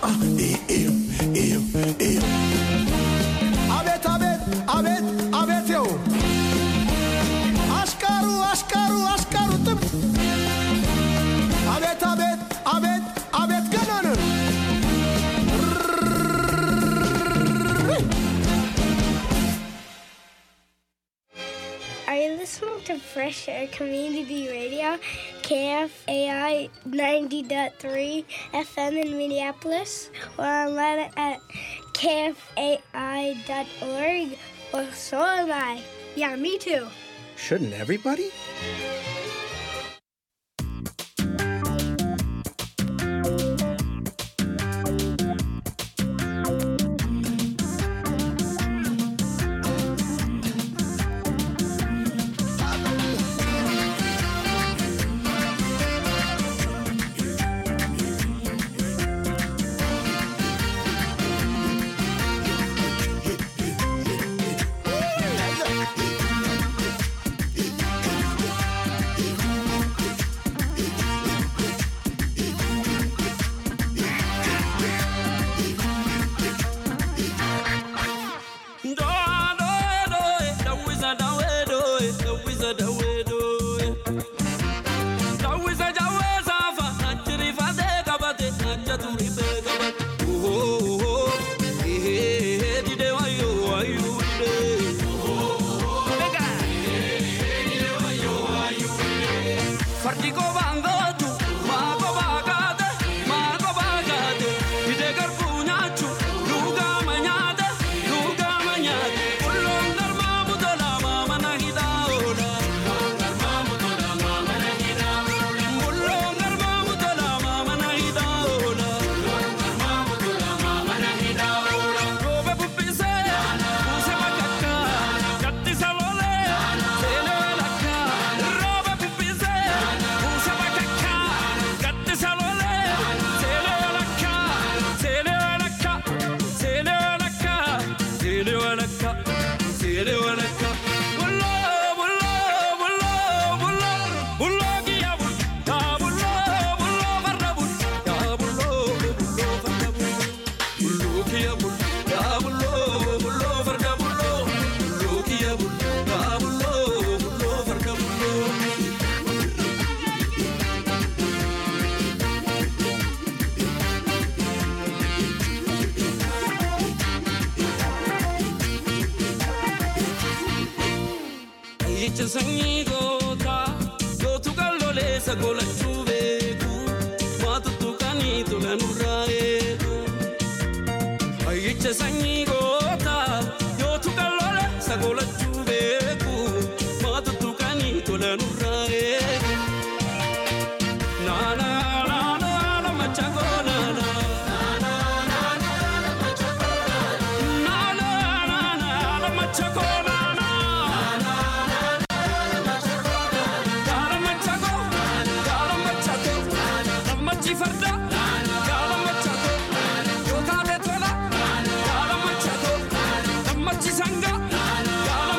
አቤት አቤት አቤት አቤት ው አሽቀሩ አሽቀሩ አሽቀሩ ጥም አቤት አቤት አቤት አቤት ገና ነው Are you listening to Fresh Air Community Radio, KFAI 90.3 FM in Minneapolis, or online at kfai.org? Well, so am I. Yeah, me too. Shouldn't everybody? Fardi ko bangotu, ma ko bagate, ma ko bagate. Ide garbu nyachu, luga manyate, luga manyate. Ullon darma mudala mama na hidaola. Ullon darma mudala mama na hidaola. Ullon darma mudala mama na hidaola. Ullon darma mudala mama na hidaola. Robe pupise, puse makaka, gatti salole, sele lakka. Robe pupise, puse makaka, gatti salole, sele lakka, sele lakka, sele lakka, sele lakka, sele lakka. Bullo, bullo, bullo, bullo, bullo giya bul, ya bullo, bullo farda bul, ya bullo, bullo farda bul. Bullo giya bul, ya bullo, bullo farda bullo. Bullo giya bul, ya bullo, bullo farda bullo. Ayyicha sanyii gootaa gootu qalloleessa golachuu beeku maatuttu kanii tola nurraa eegu. Ayyicha sanyii gootaa gootu qalloleessa golachuu beeku maatuttu kanii tola nurraa eegu. Naana naana naana machangoo naana. Naana naana naana machangoo naana. Naana naana naana machangoo naana. Sanga,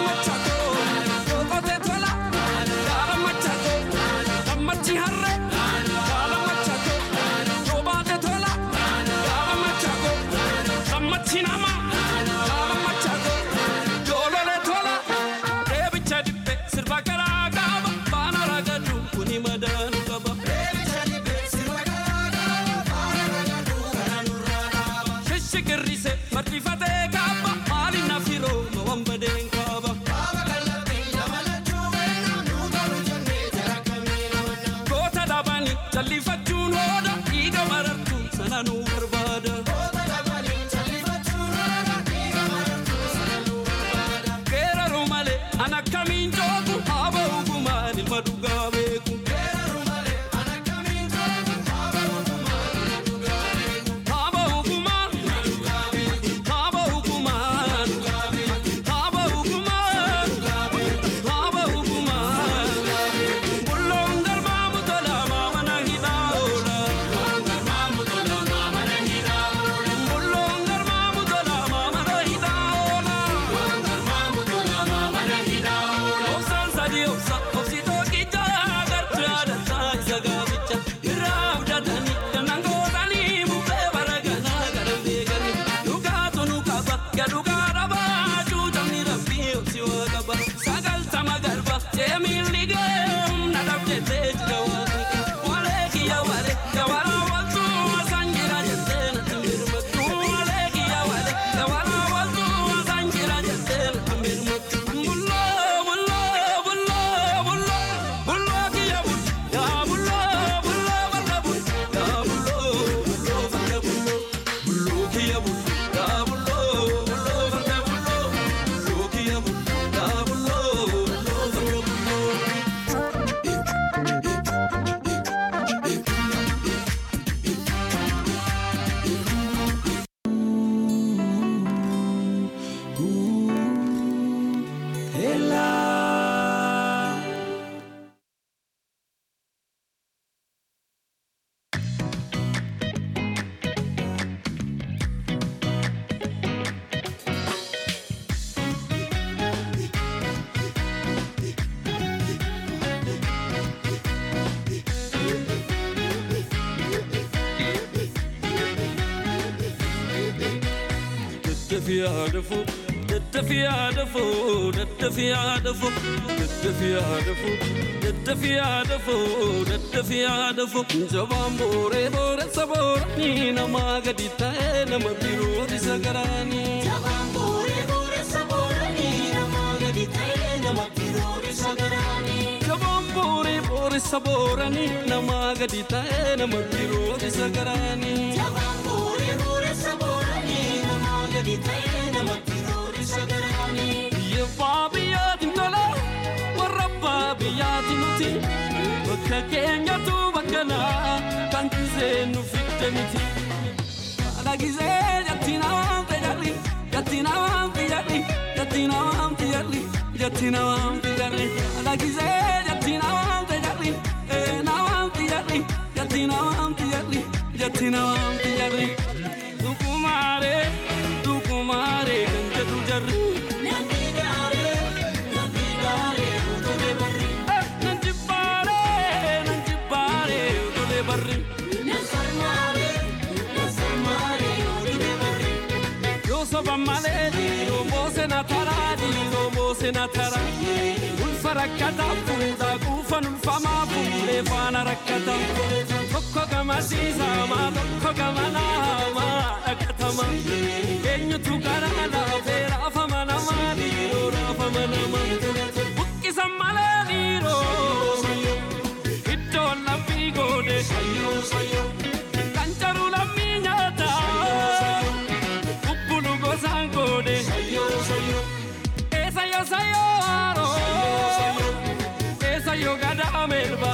daddafi haadhafu daddafi haadhafu daddafi haadhafu daddafi haadhafu daddafi haadhafu daddafi haadhafu jabaan booree booressa booranii namaa gadi ta'e nama biroo isa garaanii. Jabaan booree booressa booranii namaa gadi ta'e nama biroo isa garaanii. Jabaan booree booressa booranii namaa gadi ta'e nama biroo isa garaanii. Jabaan booree booressa booranii namaa gadi ta'e nama biroo isa garaanii. Biyya abbaa biyyaatiin tola warra abbaa biyyaatiin nuti bakka keenyatu bakka naa kan gisee nu fidde miti. Haadha gisee jatti namaan fayyadhi jatti namaan fayyadhi jatti namaan fayyadhi jatti namaan fayyadhi haadha gisee jatti namaan fayyadhi ee namaan fayyadhi jatti namaan fayyadhi jatti namaan fayyadhi. Dukumaaree dukumaaree kan jedhu jarri. Namni gaaree namni gaaree utulee barri. Nan jibbaaree nan jibbaaree utulee barri. Nan sarmaaree nan sarmaaree utulee barri. Yoo soba malee dhiiroo moose na taraa dhiiroo moose na taraa. Ulfa rakkataa fuudhaa quufan ulfamaa fuudhee faana rakkataa. Tokko gama siisamaa tokko gama naamaa dhaqatama. Eenyutu karaa laafee raafama namaa dhiiroo raafama namaa. Buqqisan malee dhiiroo iddoon laphii goone. Kan jaruu lammii nyaataa. Kubbulu gosaan goone. Eessa yoo sayyoo haaroo. Eessa yoo gadaa melba.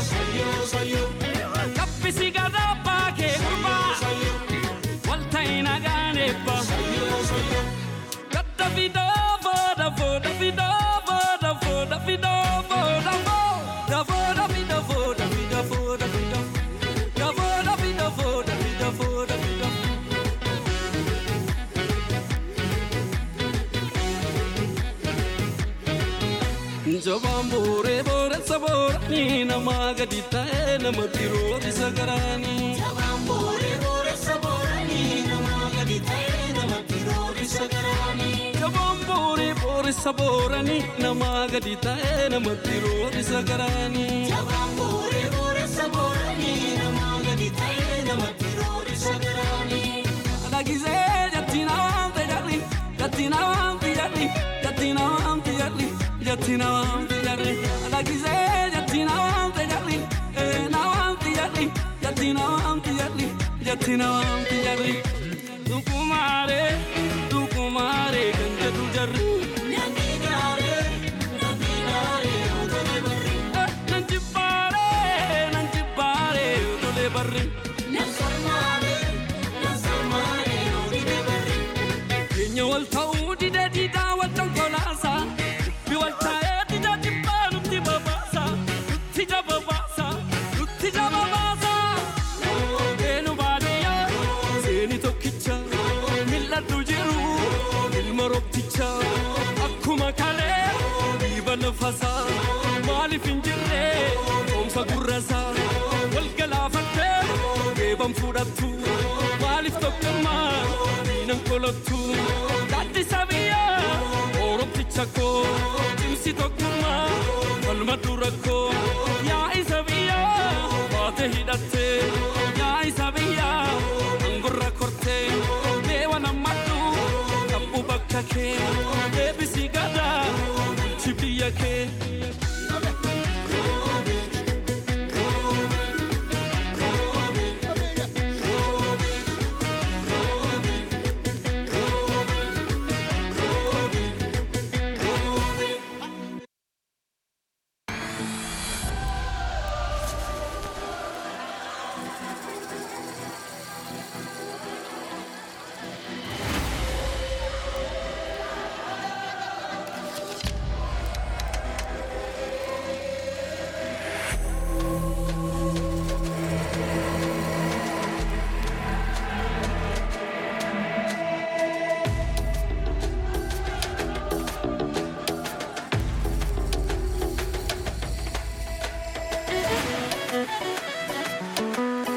Kaffisi gadaa baakee gurbaa. Walta'i nagaan eebba. Daddafi doofoo dafoo dafi doofoo dafoo dafi doofoo dafoo. Dafoo dafi dafoo dafi dafoo dafi dafoo. Dafoo dafi dafoo dafi dafoo dafi dafoo. Jabaan booree booressa booranii namaa gadi ta'e nama biroo isa garaanii. Jabaan booree booressa booranii namaa gadi ta'e nama biroo isa garaanii. Jabaan booree booressa booranii namaa gadi ta'e nama biroo isa garaanii. Jabaan booree booressa booranii namaa gadi ta'e nama biroo isa garaanii. Haadha gisee jatti namaan fayyadhi jatti namaan fayyadhi jatti namaan fayyadhi jatti namaan fayyadhi. Haadha gisee jatti namaan fayyadhi ee namaan fayyadhi jatti namaan fayyadhi jatti namaan fayyadhi. Dukumaaree dukumaaree kan jedhu jarri. Namni gaaree namni gaaree utulee barri. Nan jibbaaree nan jibbaaree utulee barri. Nan sarmaaree nan sarmaaree utulee barri. Keenya wal ta'uu dide diidaa wal dhonkolaasaa. Bi wal taa'ee dida jibbaa nutti babaasaa. Nutti jababaasaa. Nutti jababaasaa. Eenu baadiyyaa seeni tokkicha. Mil'adhu jiru ilma roobticha. Akkuma kalee dhiiba lafasaa. Maaliif hin jirre oomsa gurrasaa. Wal galaafattee geeban fudhattu. Maaliif tokkummaa diinan kolottu. Gaaddisa biyyaa oromticha koo. Cimsi tokkummaa falma dura koo. Yaa isa biyyaa baate hidhattee. Yaa isa biyyaa angorra kortee. Deewa nammadhu qabbu bakka kee. Deebisi gadaa bulchi biyya kee.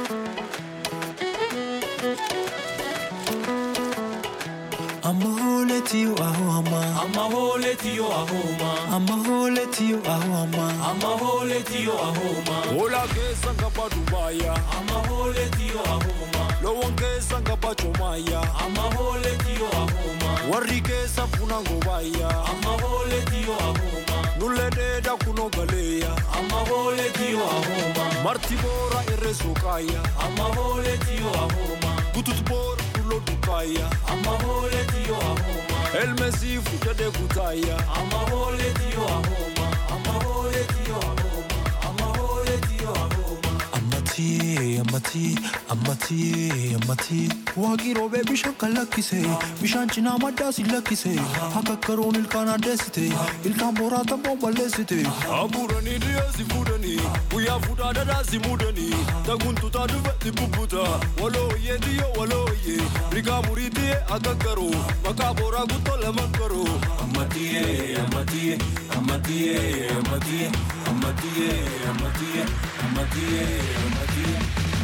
Ammoo hooletiyo ahoma. Amma hooletiyo ahoma. Amma hooletiyo ahoma. Amma hooletiyo ahoma. Hola keessa ngaba Dubaaya. Amma hooletiyo ahoma. Loowwan keessa ngaba Jomaya. Amma hooletiyo ahoma. Warri keessa funa ngobaaya. Amma hooletiyo ahoma. Nullee dheedaa kunoo galeeya. Amma hooletiyo ahoma. Marti boora irree sookaaya. Amma hooletiyo ahoma. Butut boora dulloo dukaaya. Amma hooletiyo ahoma. Elmesii fuudhadhee kutaaya. Amma hooletiyo ahoma. Amma hooletiyo ahoma. Amma hooletiyo ahoma. Ammatii ammatii ammatii ammatii waaqii roobee bishaan kan lakkise bishaan cinaa maddaa si lakkise akka karoon ilkaan addeessite ilkaan booraa tamboon balleessite. Abuuranii dhiyeessi fuudhanii. Guyyaa fuudhaa dhadhaa si muudanii. Taguntutaa dhufetti bubbuta. Walooyyee diyyoo walooyyee. Rigaa murii diyyee akka garuu. Maqaa booraa guttoo lama garuu. Amatiye, amatiye, amatiye, amatiye, amatiye, amatiye, amatiye, amatiye.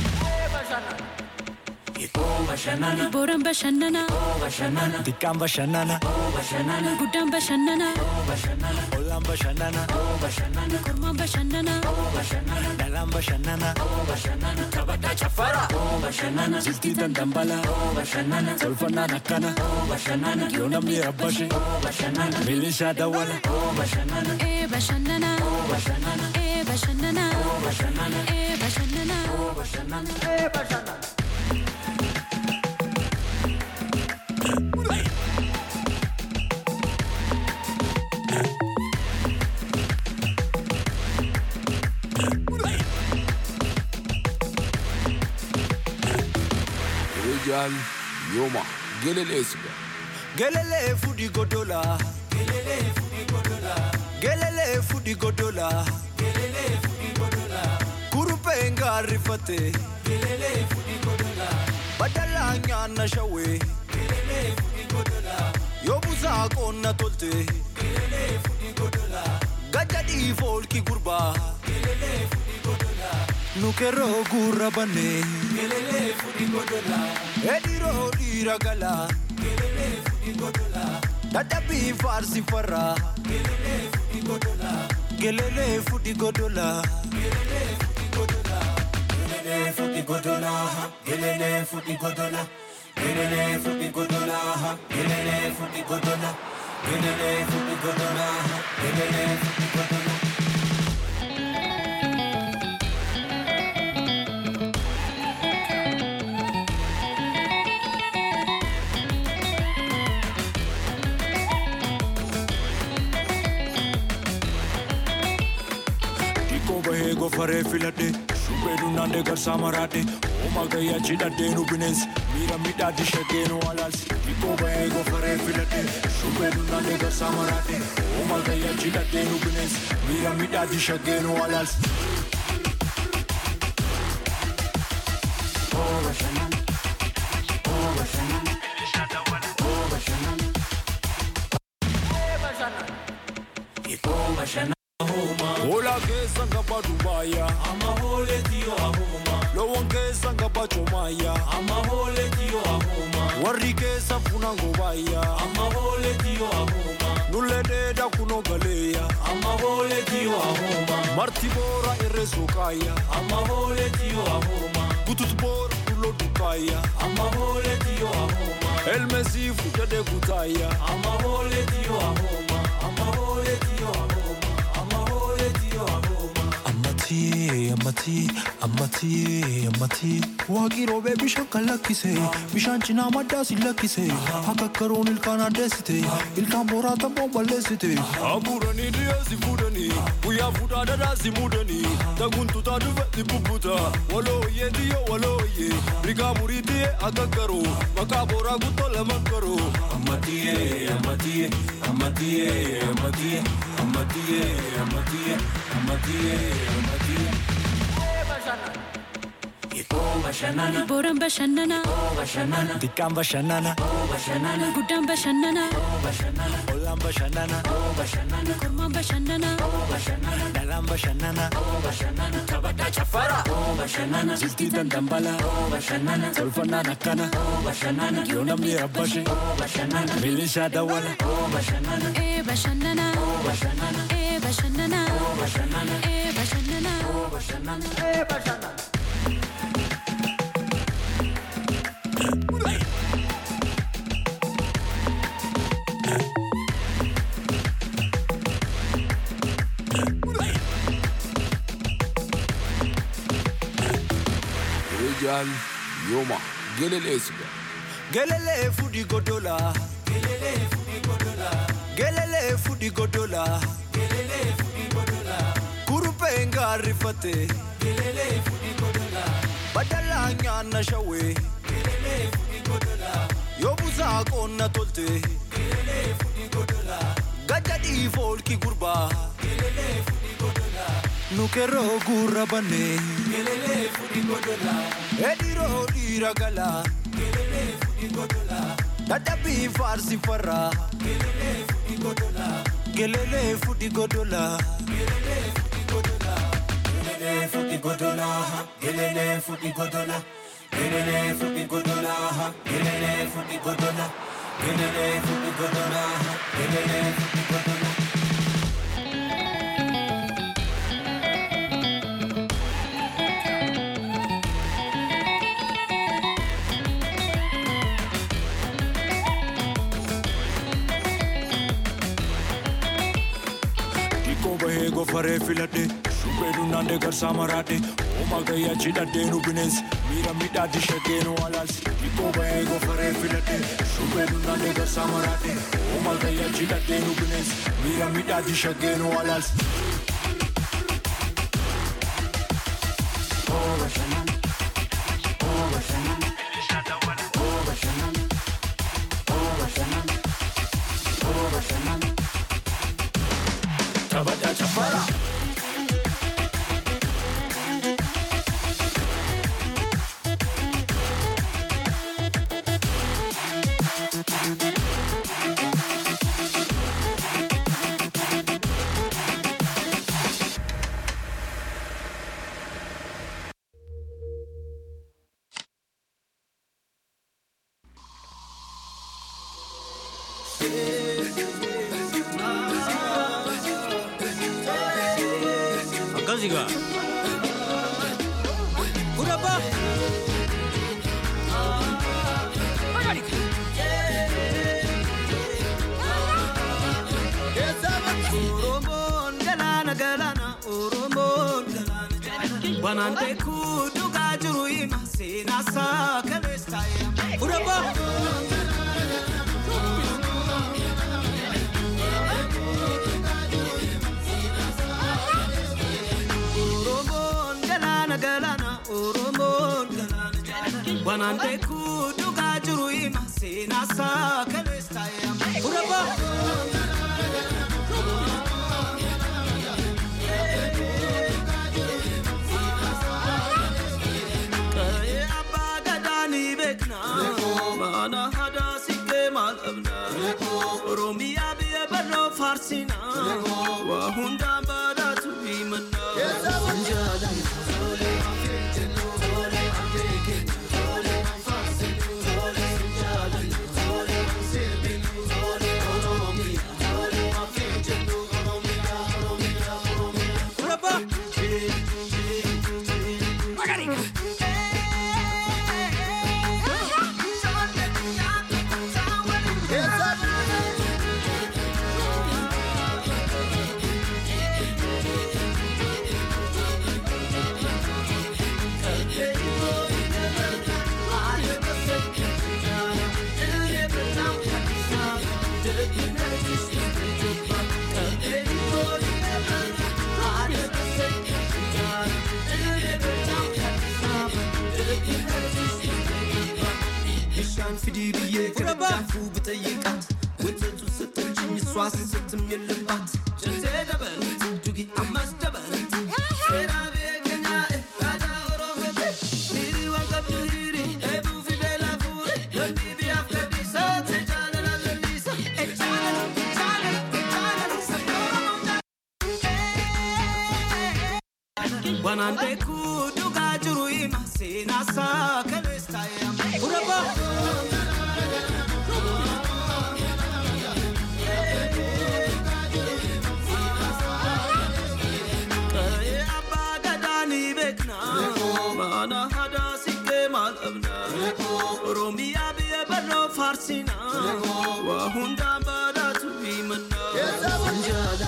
Oh bashannana, Booraan bashannanaa, oh bashannana, Dikkaan bashannana oh bashannana, guddaan bashannanaa, oh bashannana, ollaan bashannana oh bashannana, kormaan bashannanaa, oh bashannana, dhalaan bashannana oh bashannana. Taphataa chaffara, oh bashannana, jiltii dandambala oh bashannana, tolfannaan akkana oh bashannana, yoo namni rabbashe oh bashannana, milishaa dawwala. oh bashannana, ee bashannanaa, oh bashannana, ee bashannanaa, oh bashannana, ee bashannanaa. oh bashannana. Rijal yooma geleleesiga. Gelele fudi godola. Gelele fudi godola. Gelele fudi godola. Gelele fudi godola. Kurupe ngarifate. Gelele fudi godola. Badala nyana shawe. Gelele fudi godola. Yobuza konna tolte. Gelele fudi godola. Gajadi folki gurba. Gelele fudi godola. Nukero gurra bane. Gelele fudi godola. Ediro diragala. Dadabi farsi farra Gelele fudi godola Gelele fudi godola Gelele fudi godola, gelele fudi godola, gelele fudi godola, gelele fudi godola, gelele fudi godola, gelele fudi godola. Dikko bahee gofaree filadhe shubbee dunnaandee garsaa maraadhe hooma gayyaa cidhadhee nu bineensi miira midhaatti shaggee nu alaalsi. Dikko bahee gofaree filadhe shubbee dunnaandee garsaa maraadhe hooma gayyaa cidhadhee nu bineensi miira midhaatti shaggee nu alaalsi. Hola keessa ngaba Dubaaya. Amma hooletiyo ahoma, Loowwan keessa ngaba Jomaya. amma hooletiyo ahoma, Warri keessa funa ngobaaya. amma hooletiyo ahoma, Nullee dheedaa kunoo galeeya. amma hooletiyo ahoma, Marti boora irree sookaaya. amma hooletiyo ahoma, Butut boora dulloo dukaaya. amma hooletiyo ahoma, Elmesii fuudhadhee kutaaya. amma hooletiyo ahoma, amma hooletiyo ahoma, amma hooletiyo ahoma. Ammatii ammatii ammatii ammatii waaqii roobee bishaan kan lakkise bishaan cinaa maddaa si lakkise akka karoon ilkaan addeessite ilkaan booraa tamboon balleessite. Abuuranii dhiyeessi fuudhanii. Guyyaa fuudhaa dhadhaa si muudanii. Taguntutaa dhufetti bubbuta. Walooyyee diyyoo walooyyee. Rigaa murii diyyee akka garuu. Maqaa booraa guttoo lama garuu. Amatiye, amatiye, amatiye, amatiye, amatiye, amatiye, amatiye, amatiye. Booraan bashannanaa. Xiqqaan bashannana. Guddaan bashannanaa. Ollaan bashannana. Kormaan bashannanaa. Dhalaan bashannana. Taphataa caffaraa. Jiltii dandambala. Tolfannaan akkana. Yoo namni rabbashe. Milishaa dawwala. Ee bashannanaa. Ee bashannanaa. Ee bashannanaa. Rijal Yoma Gelelesiga Gelele fudi godola. Gelele fudi godola. Kurupe ngarifate. Badala nyaana shawe. Yobuza qonna tolte. Gajadi folki gurba. Nukeroo gurra banne. Ediroo dhiira gala. Dadhabii faarsi farra. Gelelee fudhi godola. Gelele futi godola, gelele futi godola, gelele futi godola, gelele futi godola, gelele futi godola, gelele futi godola. Dikko bahee gofaree filadhe Shubbee dunnaandee garsaa maraadhe Ooma gayyaa cidhadhee nu bineensi Miira midhaatti shaggee nu alaalsi Dikko bahee gofaree filadhe Shubbee dunnaandee garsaa maraadhe Ooma gayyaa cidhadhee nu bineensi Miira midhaatti shaggee nu alaalsi Taphataa caffaraa. Akkasigaa. Gurabaa. Oromoon galaana galaana Oromoon galaana galaana Banaan beekuu dhugaa jiru hima seenaa isaa kaleessa taa'ee Gurabaa. Oromoon galaana galaana Oromoon galaana galaana Banaan beekuu dhugaa jiru hima seenaa isaa kaleessa taa'ee Gurabaa. Qa'ee abbaa gadaa ni beekna mana hadaa siqee maal dhabna Oromiyaa biyya barroo faarsina waa hundaan badhaatu himanna. Gurabaa. Bishaan fidii biyyee gargaafuu bitayyeeqaat Wantoota sittanjiin iswaas sittim yellabaat Jaltee dabalti dugi ammas dabalti Seeraa beekanyaa aadaa oromoo Wanaan beekuu dhugaa jiru hima seenaasaa kaleessa yaama. Qa'ee abbaa gadaa ni beekna. Mana hadaa siqee maal qabna? Oromiyaa biyya barnoo faarsina. Waa hundaan badhaatu himanna.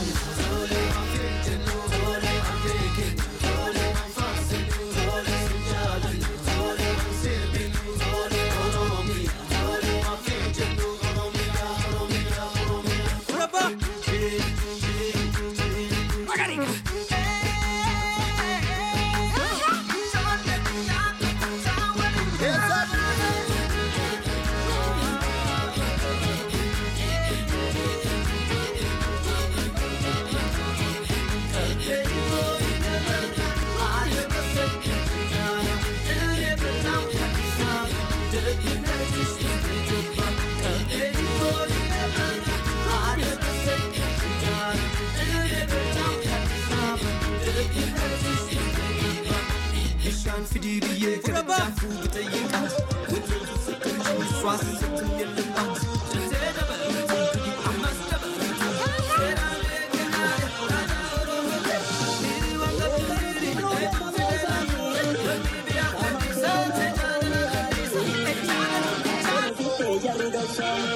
Bishaan fidii biyyee kana daakuu bitayyeeqaat. Wantoota sakkachuu iswaas sittin yellummaat. Jantee dabalatu ammas dabalatu. Seeraalee kennaa raajaa Oromoo. Miiri waan qabdu miiri eebbuu fideera. Wanni biyyaa kadhiisa jaalala kadhiisa. Jaalala jaalala.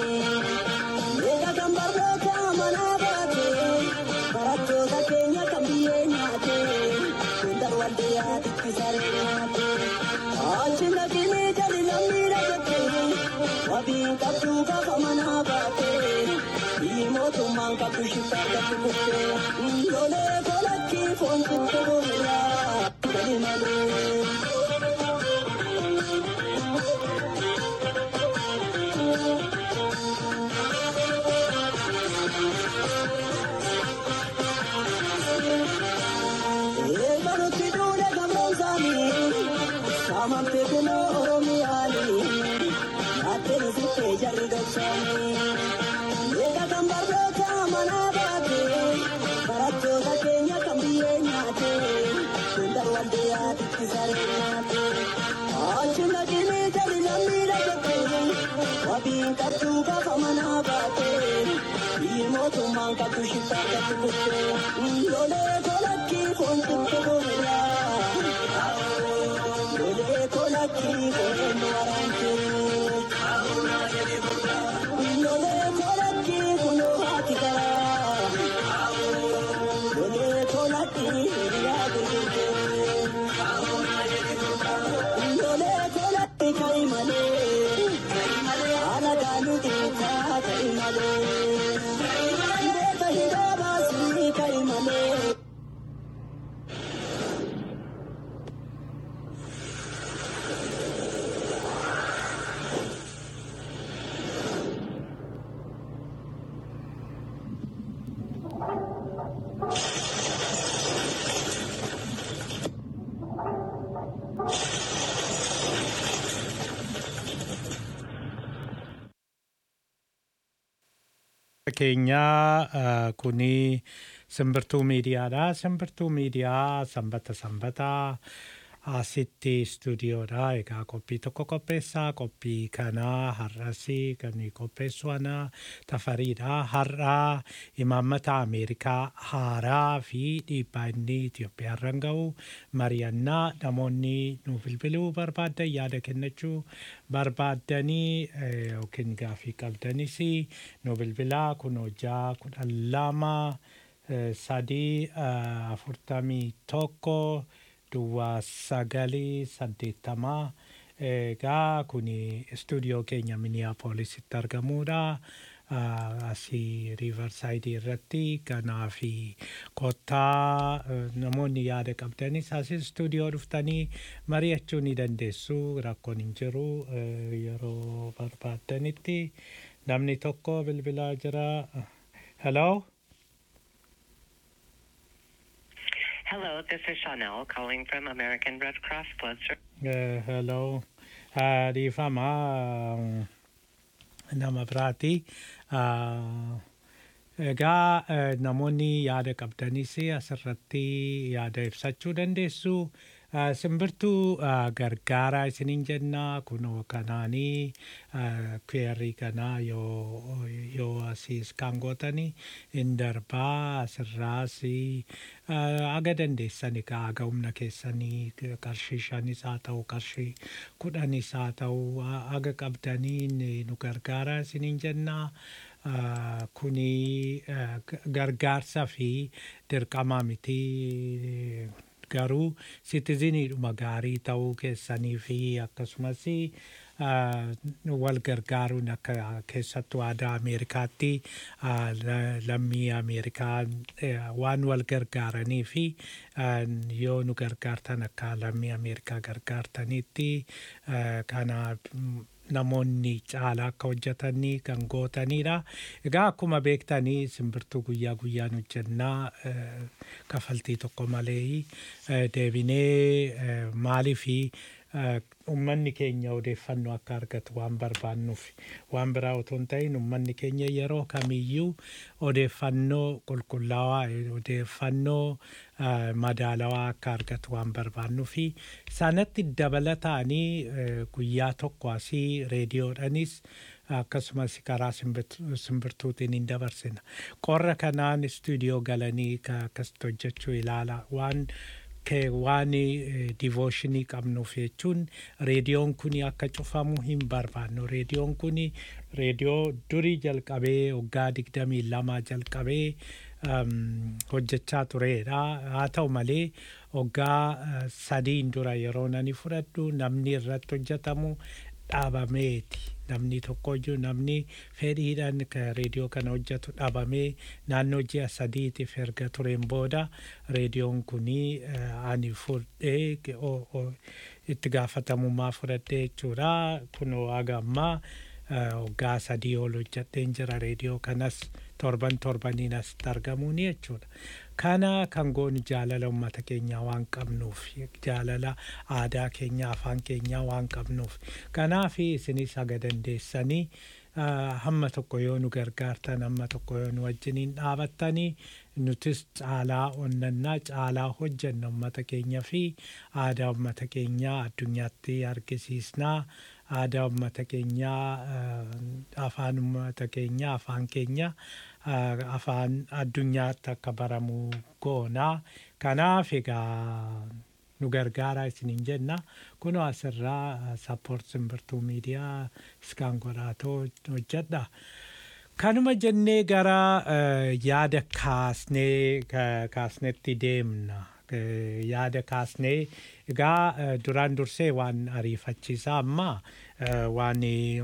keenyaa eh, kuni simbirtuu miidiyaadha. Simbirtuu miidiyaa sanbata sanbataa asitti istuudiyoodha. Egaa qophii tokko qopheessaa. Qophii kanaa har'asi kan qopheessu ana tafariidha. Har'aa imaammata Ameerikaa haaraa fi dhiibbaa inni Itoophiyaarran ga'u mari'annaa namoonni nu bilbiluu barbaaddan yaada kennachuu barbaaddanii eh, yookiin gaafii qabdanis nu bilbilaa kun hojjaa kudhan lama eh, sadii eh, afurtamii tokko duwwaa sagalii saddeettamaa egaa kun istuudiyoo keenya miniyaapoolisitti argamuudha. Ah, asii riivarsaayidii irratti kanaa fi kottaa eh, namoonni yaada qabdanis asii istuudiyoo dhuftanii mari'achuu ni dandeessu rakkoon hin jiru eh, yeroo barbaaddanitti namni tokko bilbilaa jira. Hello? Hello, this is Chanel calling from American Red Cross Blood Service. Eh, hello. Ah, Dhiifama ah, nama biraati. Ah, Egaa eh, namoonni yaada qabdanis asirratti yaada ibsachuu dandeessu. Ah, Simbirtuu ah, gargaaraa isiniin jenna kunoo kanaanii kweerrii kanaa yoo yoo asiis kan gootanii hin darbaa asirraas ah, aga dandeessani ka aga humna keessanii qarshii shanis haa ta'u qarshii kudhanis haa ta'u ah, aga qabdanii ni- nu gargaaraa isiniin jennaa. Ah, kuni ah, g- gargaarsa fi dirqama miti garuu sitiziniidhuma gaarii ta'uu keessanii fi akkasumas ah, wal gargaaruun akka keessattuu aadaa Ameerikaatti ah, la- lammii Ameerikaa eh, waan wal gargaaranii fi ah, yoo nu gargaartan akka lammii Ameerikaa gargaartanitti ah, kana mm, namoonni caalaa akka hojjetanii kan gootanidha. Egaa akkuma beektanii simbirtuu guyyaa guyyaan hojjennaa eh, kafaltii tokko malee eh, deebinee eh, maalii fi uummanni keenya odeeffannoo akka argatu waan barbaannuuf waan biraa otoo hin ta'in uummanni keenya yeroo kamiyyuu odeeffannoo qulqullaawaa eh, odeeffannoo eh, madaalawaa akka argatu waan barbaannuuf sanatti dabalataanii eh, guyyaa tokko asii reediyoodhanis akkasumas karaa simbirtu- simbirtuutiin hin dabarsina. Qorra kanaan istuudiyoo galanii ka- akkasitti hojjechuu ilaala waan kee waan divooshinii qabnuuf jechuun reediyoon kun akka cufamu hin barbaannu. Reediyoon kun reediyoo durii jalqabee waggaa digdamii lama jalqabee um, hojjechaa turedha. Haa ta'u malee waggaa uh, sadiin dura yeroo nani fudhadhu namni irratti hojjetamu dhaabameeti. Namni tokkoyyuu namni fedhiidhaan ka reediyoo kana hojjetu dhaabamee naannoo ji'a sadiitiif erga tureen booda reediyoon kunii eh, ani fudhee ge- o- o- itti gaafatamummaa fudhadhee jechuudha. Kunoo haga ammaa eh, waggaa sadii ol hojjedheen jira reediyoo kanas torban torbaniin asitti argamuuni jechuudha. Kana kan goonu jaalala uummata keenyaa waan qabnuuf jaalala aadaa keenyaa afaan keenyaa waan qabnuuf kanaaf isinis haga dandeessanii ah, hamma tokko yoo nu gargaartan hamma tokko yoo nu wajjiniin dhaabattanii nutis caalaa onnannaa caalaa hojjenna uummata keenya fi aadaa uummata keenyaa addunyaatti argisiisnaa aadaa uummata keenyaa ah, afaan uummata keenyaa afaan keenya ah, afaan addunyaatti akka baramu goonaa kanaaf egaa nu gargaaraa isiniin jenna kunoo asirraa sappoort simbirtuu miidiyaa iskaan godhaatoo hojjedha. Kanuma jennee gara eh, yaada kaasnee ka- kaasnetti deemna. Eh, Yaada kaasnee egaa eh, duraan dursee waan ariifachiisaa amma eh, waan eh,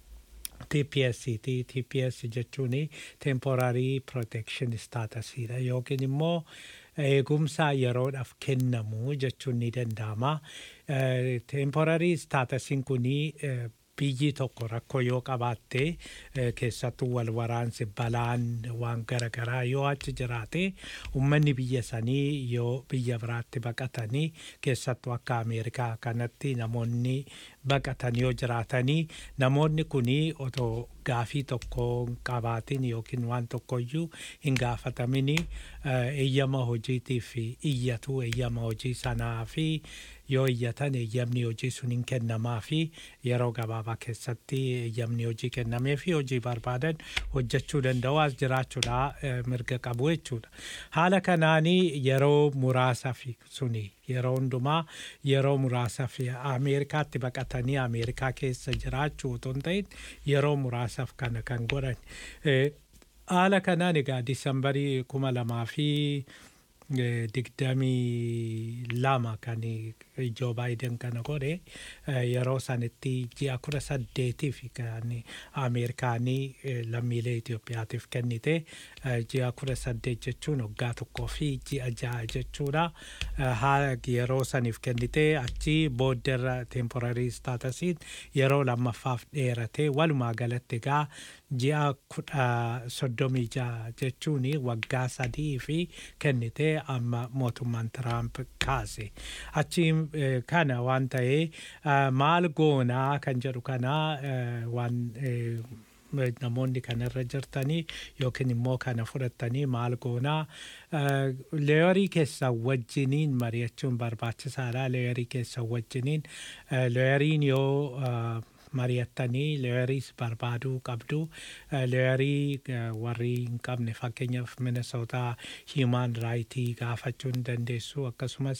TPS ti TPS jechuun temporary protection status dha yookiin immoo eegumsa yeroodhaaf kennamu jechuun ni danda'ama. Eh, Temporary staatusiin kunii eh, biyyi tokko rakkoo yoo qabaatte eh, keessattuu wal waraansi balaan waan garaagaraa yoo achi jiraate uummanni biyya sanii yoo biyya biraatti baqatanii keessattuu akka Ameerikaa kanatti namoonni baqatan yoo jiraatanii namoonni kunii otoo gaafii tokko hin qabaatin yookiin waan tokkoyyuu hin gaafatamini eh, eeyyama hojiitiif iyyatu eeyyama hojii sanaa fi yoo iyyatan eeyyamni hojii sun hin kennamaa fi yeroo gabaabaa keessatti eeyyamni hojii kennamee fi hojii barbaadan hojjechuu danda'u as jiraachuudha eh, mirga qabu jechuudha. Haala kanaanii yeroo muraasaaf suni yeroo hundumaa yeroo muraasaaf Ameerikaatti baqatanii Ameerikaa keessa jiraachuu otoo hin ta'in yeroo muraasaaf kana kan godhan. Eh, Haala kanaan egaa Disambarii kuma lamaa fi eh, digdamii lama kan Joo Baayiden kana godhe eh, yeroo sanitti ji'a kudha saddeetiif kan Ameerikaanii eh, lammiilee Itoophiyaatiif kennite eh, ji'a kudha saddeet jechuun waggaa tokkoo fi ji'a ja'a jechuudha. Eh, haa yeroo saniif kennite achi boodderra temporary staatusiin yeroo lammaffaaf dheerate walumaa galatti egaa ji'a kudha soddomii ja'a jechuun waggaa sadii fi kennite jedhee amma mootummaan Tiraamp kaase. Achiin eh, kana waan ta'ee eh, maal goonaa kan jedhu kana eh, waan eh, namoonni kanarra jirtanii yookiin immoo kana fudhatanii maal goonaa eh, leeyorii keessan wajjiniin mari'achuun barbaachisaadha leeyorii keessan wajjiniin eh, leeyoriin yoo eh, mari'attanii leeyoriis barbaaduu qabdu Eh, leeyorii eh, warri hin qabne fakkeenyaaf minnesootaa hiimaan raayitii gaafachuu hin dandeessu akkasumas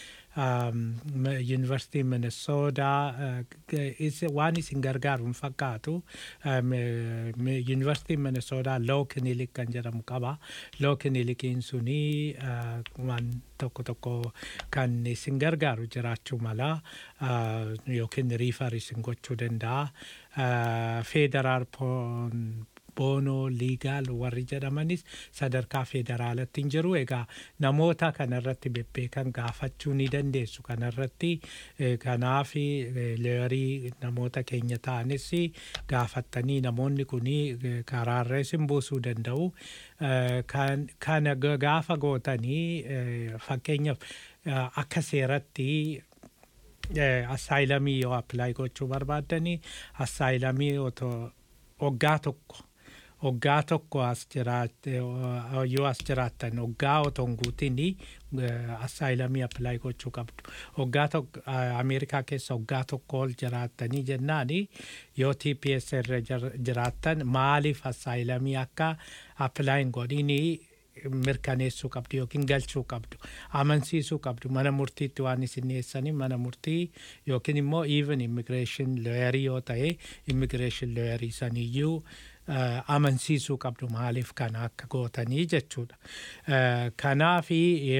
yuunivarsiitiin minnesootaa waan isin gargaaru hin fakkaatu yuunivarsiitiin minnesootaa loo kinilik kan jedhamu qaba loo kinilikiin suni eh, waan tokko tokko kan isin gargaaru jiraachuu mala eh, yookiin riifar isin gochuu danda'a feederaal boonoo liigaal warri jedhamanis sadarkaa federaalatti hin jiru egaa namoota kanarratti bebbeekan gaafachuu ni dandeessu kanarratti eh, kanaaf eh, leeyorii namoota keenya ta'anis gaafattanii namoonni kun karaarra isin buusuu danda'u Eh, kan- kana ga- gaafa gootanii eh, fakkeenyaaf eh, akka seeratti assaayilamii yoo appilaayi gochuu barbaaddanii assaayilamii otoo waggaa tokko waggaa tokko as jiraatte yoo as jiraattan waggaa otoo hin guutin assaayilamii appilaayi gochuu qabdu waggaa tokko eh, ameerikaa keessa waggaa tokko ol jiraattanii jennaani yoo tps irra jir- jiraattan maaliif assaayilamii akka appilaayin godhinii mirkaneessuu qabdu yookiin galchuu qabdu amansiisuu qabdu mana murtiitti waan isin dhiyeessanii mana murtii yookiin immoo even immigreeshin looyarii yoo ta'e immigreeshin looyarii saniyyuu eh, amansiisuu qabdu maaliif kana akka gootanii jechuudha. Eh, Kanaafi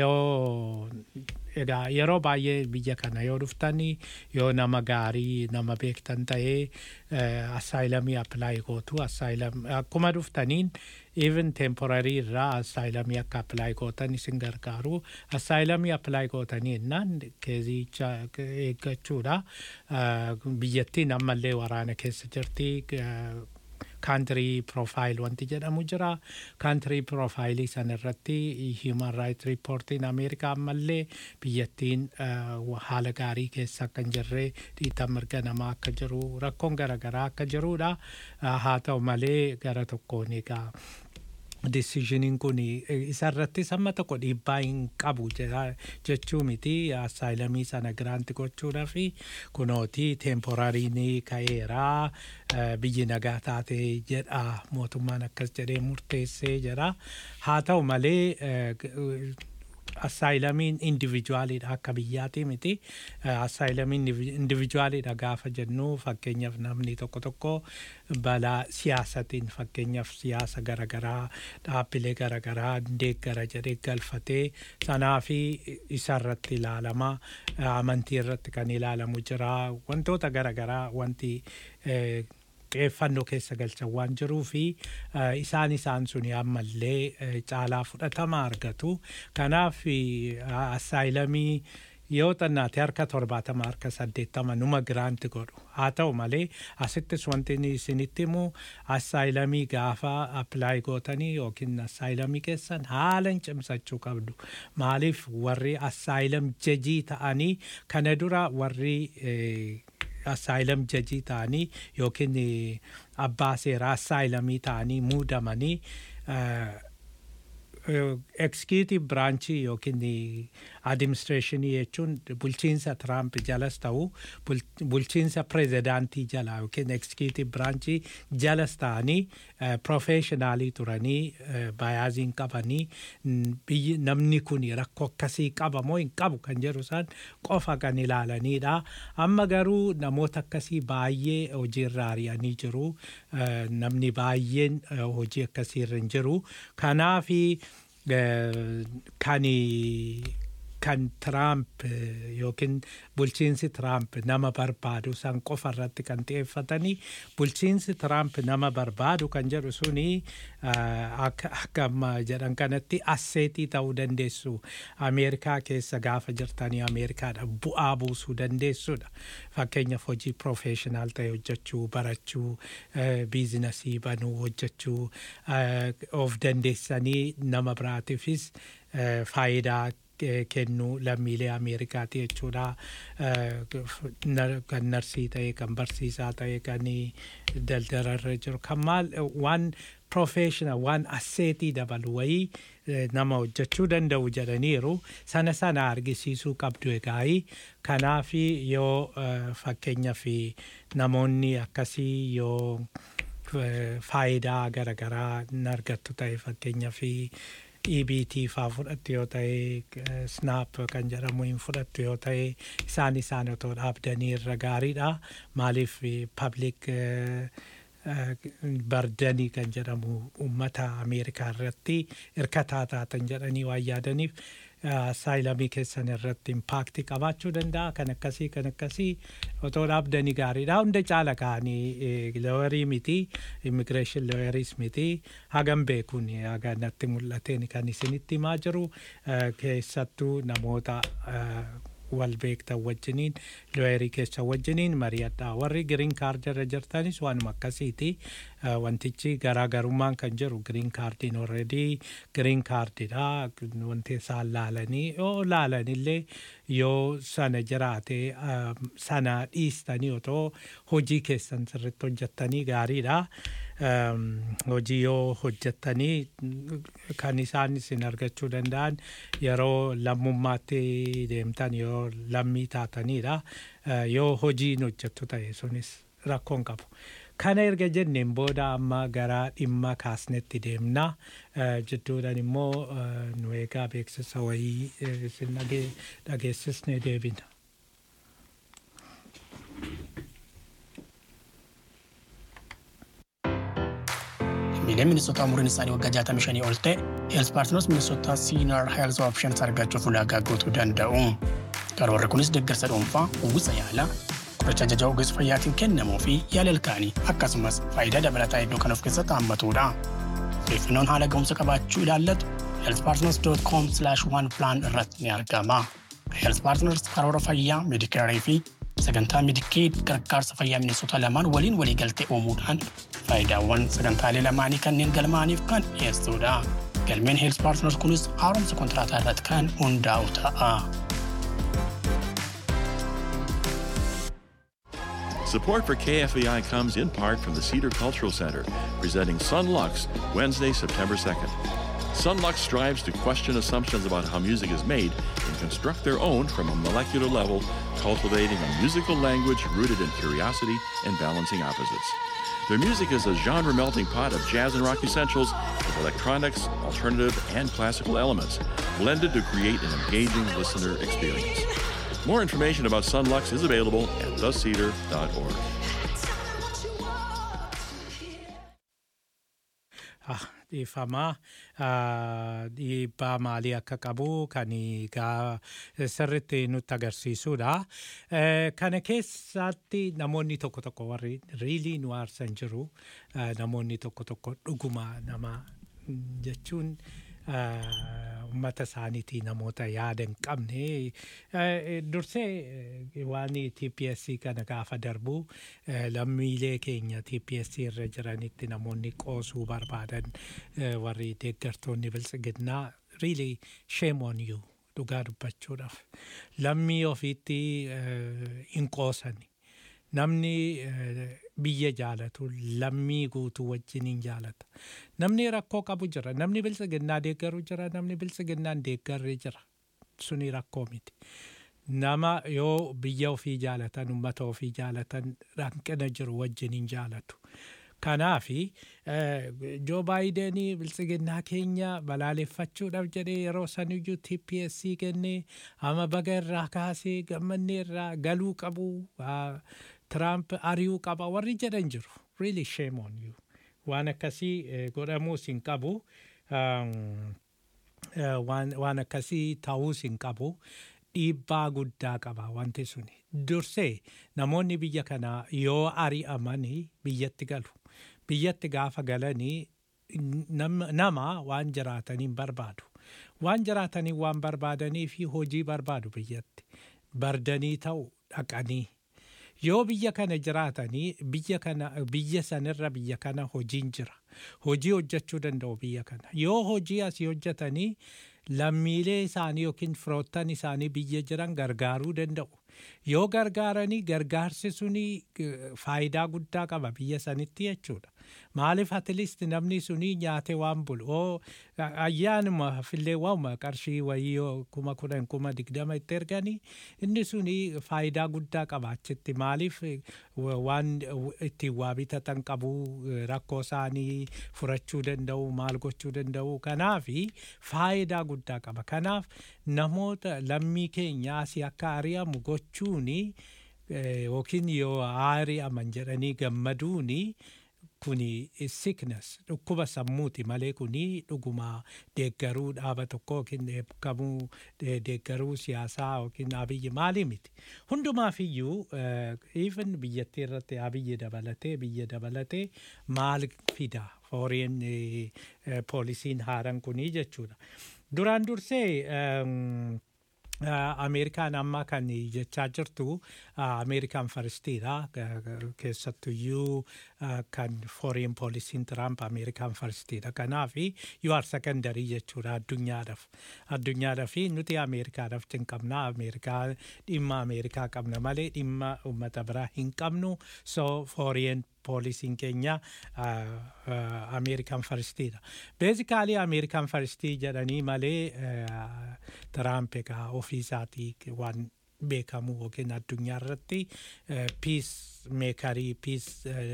yoo egaa yeroo baay'ee biyya kana yoo dhuftanii yoo nama gaarii nama beektan ta'ee assaayilamii appilaayi gootu assaayilam akkuma dhuftaniin even temporarii irraa assaayilamii akka appilaayi gootan isin gargaaru assaayilamii appilaayi gootanii jennaan keezicha eeggachuudha Eh, biyyattiin ammallee waraana keessa jirti eh, kaantirii profaayil wanti jedhamu jira kaantirii profaayilii san irratti hiiman raayit riippoortiin ameerikaa ammallee biyyattiin eh, haala gaarii keessa akka hin jirre dhiitan mirga namaa akka jiru rakkoon garaagaraa akka jirudha Eh, haa ta'u malee gara tokkoon egaa deciisioniin kun isarratti samma tokko dhiibbaa hin qabu jedha- jechuu miti assaayilamii sana giraanti gochuudha fi kunooti teemporariin ka'eeraa eh, biyyi nagaa taate jedha mootummaan akkas jedhee murteessee jedha haa ta'u malee eh, g- assaayilamiin indivijuwaaliidha akka biyyaati miti assaayilamiin indivijuwaaliidha gaafa jennu fakkeenyaaf namni tokko tokko balaa siyaasatiin fakkeenyaaf siyaasa garaagaraa dhaabbilee garaagaraa deeggara jedhee galfatee sanaa fi isa irratti ilaalama amantii irratti kan ilaalamu jira wantoota garaagaraa wanti eh, xiyyeeffannoo keessa galchan waan jiruu fi eh, isaan isaan suni ammallee eh, caalaa fudhatama argatu. Kanaaf eh, assaayilamii yoo xannaate harka torbaatama harka saddeettama numa giraanti godhu haa ta'u malee asittis wanti inni isinitti himu assaayilamii gaafa appilaayi gootanii yookiin assaayilamii keessan haala hin cimsachuu qabdu maaliif warri assaayilam jajii ta'anii kana dura warri eh, assaayilam jajii ta'anii yookiin eh, abbaa seeraa assaayilamii ta'anii muudamanii executive branchii yookiin administreeshinii jechuun bulchiinsa Tiraamp jalas ta'u bul- bulchiinsa pirezidaantii jala yookiin executive branchii jalas ta'anii professionaalii turanii bayaaziin qabanii n- biyyi namni kun rakkoo akkasii qaba moo hin qabu kan jedhu isaan qofa kan ilaalanidha. Amma garuu namoota akkasii baay'ee hojiirra ari'anii jiru. Eh, Namni baay'een eh, hojii akkasiirra hin jiru. Kanaafi eh, kan kan Tiraamp eh, yookiin bulchiinsi Tiraamp nama barbaadu san qofa irratti kan xiyyeeffatanii bulchiinsi Tiraamp nama barbaadu kan jedhu suni eh, akka akka amma jedhan kanatti asseetii ta'uu dandeessu Ameerikaa keessa gaafa jirtanii Ameerikaadha bu'aa buusuu dandeessudha. Fakkeenyaaf hojii profeeshinaal ta'e hojjechuu barachuu eh, biizinasii banuu hojjechuu eh, of dandeessanii nama biraatiifis eh, faayidaa eh, kennuu lammiilee Ameerikaati jechuudha. Eh, nar- Kan narsii ta'e, kan barsiisaa ta'e, kan daldalarra jiru, kan maal waan professional waan asseetii dabalu wayii eh, nama hojjechuu danda'u jedhaniiru sana sana argisiisuu qabdu egaa'ii kanaaf yoo eh, fakkeenyaaf namoonni akkasii yoo eh, faayidaa garaagaraa hin argattu ta'e fakkeenyaaf EBT faa fudhattu yoo ta'e eh, snap kan jedhamu hin fudhattu yoo ta'e isaan isaan otoo dhaabdanii irra gaariidha maaliif public bardanii kan jedhamu uummata ameerikaa irratti hirkataa taatan jedhanii waan yaadaniif saayilamii keessan irratti impaakti qabaachuu danda'a kan akkasii kan akkasii otoo dhaabdanii gaariidha hunda caala ka'anii looyarii miti immigireeshin looyariis miti hagam beekuun haga natti mul'ateen kan isinitti himaa jiru eh, keessattuu namoota eh, wal beektan wajjiniin looyerii keessa wajjiniin mari'adha warri giriin kaardirra jirtanis waanuma akkasiiti Eh, wantichi garaagarummaan kan jiru giriin kaardiin orredii giriin kaardidha wanti isaan laalanii yoo laalanillee yoo sana jiraate eh, sana dhiistanii otoo hojii keessan sirritti hojjettanii gaariidha Em, hojii yoo hojjettanii mm, kan isaan isin argachuu danda'an yeroo lammummaatti deemtan yoo lammii taatanidha Eh, yoo hojiin hojjettu ta'e sunis rakkoon qabu. Kana erga jenneen booda amma gara dhimma kaasnetti deemna. Eh, Jidduudhaan immoo eh, nu eegaa beeksisa wayii eh, isin dhage- dhageessisnee deebina. Miileen Minisootaa umuriin isaanii waggaa 65 ol ta'e Heels Paartinoos Minisootaa Senior Health Options argachuuf ulaagaa guutuu danda'u. Karoorri kunis deeggarsa dhuunfaa, uwwisa yaalaa, qoricha ajaja ogeessa fayyaatiin kennamuu fi yaala ilkaanii akkasumas faayidaa dabalataa hedduu kan of keessatti hammatudha. Odeeffannoon haala ga'umsa qabaachuu ilaallatu healthpartners.com one plan irratti ni argama. Health Partners karoora fayyaa, meedikaarii fi sagantaa Medicaid gargaarsa fayyaa Minisootaa lamaan waliin waliigaltee uumuudhaan faayidaawwan sagantaalee lamaanii kanneen galmaaniif kan dhiyeessudha. Galmeen Health Partners kunis haaromsa kontiraataa irratti kan hundaa'u ta'a. Support for KFEI comes in part from the Cedar Cultural Center, presenting Sunlux Wednesday, September 2nd. Sunlux strives to question assumptions about how music is made and construct their own from a molecular level, cultivating a musical language rooted in curiosity and balancing opposites. Their music is a genre melting pot of jazz and rock essentials with electronics, alternative, and classical elements, blended to create an engaging listener experience. More information about Sunlux is available at thecedar.org. Ah, dhiifamaa ah, dhiibbaa maalii akka qabu kan gaa sirritti nutti agarsiisudha. Eh, Kana keessatti namoonni tokko tokko warri riilii nu aarsan jiru eh, namoonni tokko tokko dhuguma nama mm, jechuun ah, uummata isaaniitii namoota yaada hin qabne Eh, dursee eh, waan TPSC kana gaafa darbu eh, lammiilee keenya TPSC irra jiranitti namoonni qoosuu barbaadan eh, warri deeggartoonni biltsiginnaa really shame on you dhugaa dubbachuudhaaf lammii ofiitti eh, hin qoosani namni eh, biyya jaalatu lammii guutuu wajjin hin jaalata namni rakkoo qabu jira namni biltsiginnaa deeggaru jira namni biltsiginnaan deeggarri jira suni rakkoo miti nama yoo biyya ofii jaalatan ummata ofii jaalatan hanqina jiru wajjin hin jaalatu kanaafi joo baayidenii biltsiginnaa keenya balaaleffachuudhaaf jedhee yeroo saniyyuu TPSC kennee ama baga irraa kaasee gammannee irraa galuu qabu ah, Tiraamp ari'uu qaba warri jedhan jiru really shame on you waan akkasii eh, godhamuus hin qabu um, eh, waan waan akkasii ta'uus hin qabu dhiibbaa guddaa qaba wanti suni dursee namoonni biyya kanaa yoo ari'amanii biyyatti galu biyyatti gaafa galanii nam- nama waan jiraataniin barbaadu waan jiraatanii waan barbaadanii fi hojii barbaadu biyyatti bardanii ta'u dhaqanii yoo biyya kana jiraatanii biyya kana biyya sanirra biyya kana hojiin jira hojii hojjechuu danda'u biyya kana yoo hojii asii hojjetanii lammiilee isaanii yookiin firoottan isaanii biyya jiran gargaaruu danda'u. Yoo gargaaranii gargaarsi suni eh, faayidaa guddaa qaba biyya sanitti jechuudha. Maaliif atiliist namni suni nyaate waan bulu oo ayyaanuma fillee waanuma qarshii wayii yoo kuma kudhan kuma digdama itti erganii inni suni faayidaa guddaa qaba achitti maaliif eh, wa- waan eh, ittiin waa bitatan qabu eh, rakkoo isaanii furachuu danda'u maal gochuu danda'u kanaafi faayidaa guddaa qaba kanaaf namoota lammii keenya asii akka ari'amu gochuuni eh, yookiin yoo ari'aman jedhanii gammaduuni kuni sickness dhukkuba sammuuti malee kuni dhuguma deeggaruu dhaaba tokko yookiin eebbifamuu de- deeggaruu siyaasaa yookiin abiyyi maalii miti hundumaaf iyyuu even biyyattii irratti abiyyi dabalatee biyya dabalatee maal fida foreign poolisiin haaraan kunii jechuudha duraan dursee em, Uh, Ameerikaan amma kan jechaa jirtu uh, Ameerikaan faristiidha keessattuyyuu uh, kan foreign poolisiin Tiraamp Ameerikaan faristiidha kanaaf you are secondary jechuudha addunyaadhaaf addunyaadhaaf nuti Ameerikaadhaaf hin qabna Ameerikaa dhimma Ameerikaa qabna malee dhimma uummata biraa hin qabnu so foreign poolisiin keenya Ameerikaan faristiidha. Beezikaalii Ameerikaan faristii jedhanii malee Tiraamp egaa ofiisaatii waan beekamu yookiin addunyaa irratti piis meekarii piis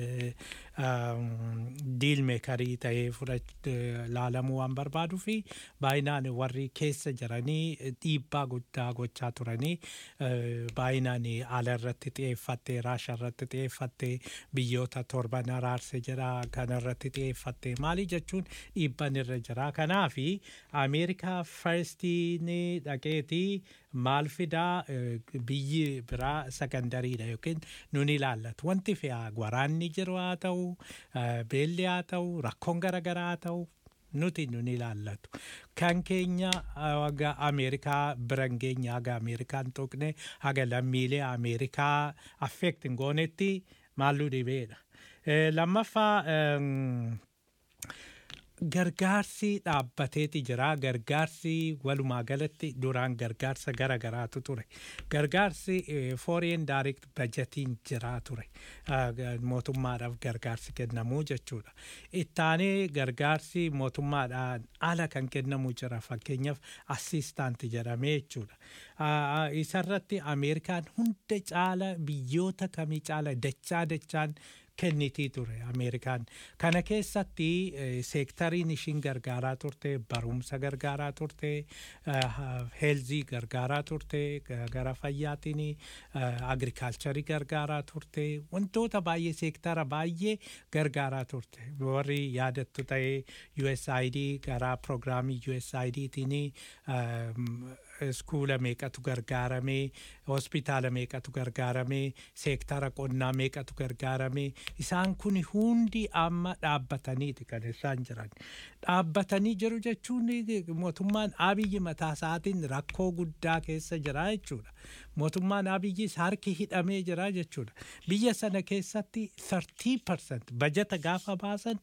diil meekarii ta'ee laalamuu waan barbaaduu fi baay'inaan warri keessa jiranii dhiibbaa guddaa gochaa turanii baay'inaan ala irratti xiyyeeffattee raasha irratti xiyyeeffattee biyyoota torban araarse jira kana irratti xiyyeeffattee maali jechuun dhiibban irra jira kanaafi ameerikaa farstiin dhaqeetii maal fidaa biyyi biraa sakandariidha yookiin nun ilaallatu wanti fe'aa waraanni jiru haa ta'u beelli haa ta'u rakkoon garaagaraa haa ta'u nuti nun ilaallatu kan keenya haga ameerikaa biran keenya haga ameerikaan tuqne haga lammiilee ameerikaa affeektin goonetti maalluu dhibeedha lammaffaa gargaarsi dhaabbateeti jira gargaarsi walumaa galatti duraan gargaarsa gara garaatu ture gargaarsi foreign direct budgetiin jira ture mootummaadhaaf gargaarsi kennamuu jechuudha ittaanee gargaarsi mootummaadhaan ala kan kennamu jira fakkeenyaaf assistaanti jedhamee jechuudha isarratti ameerikaan hunda caala biyyoota kamii caala dachaa dachaan kennitii ture ameerikaan kana keessatti seektariin ishiin gargaaraa turte barumsa gargaaraa turte heelzii gargaaraa turte gara fayyaatiin agrikaalcharii gargaaraa turte wantoota baay'ee seektara baay'ee gargaaraa turte warri yaadattu ta'ee USAID gara proogiraamii USAIDtiin iskuula meeqatu gargaaramee hospitaala meeqatu gargaaramee seektara qonnaa meeqatu gargaaramee isaan kun hundi amma dhaabbataniiti kan isaan jiran dhaabbatanii jiru jechuun mootummaan abiyyi mataa isaatiin rakkoo guddaa keessa jira jechuudha mootummaan abiyyis harki hidhamee jira jechuudha biyya sana keessatti 30% bajata gaafa baasan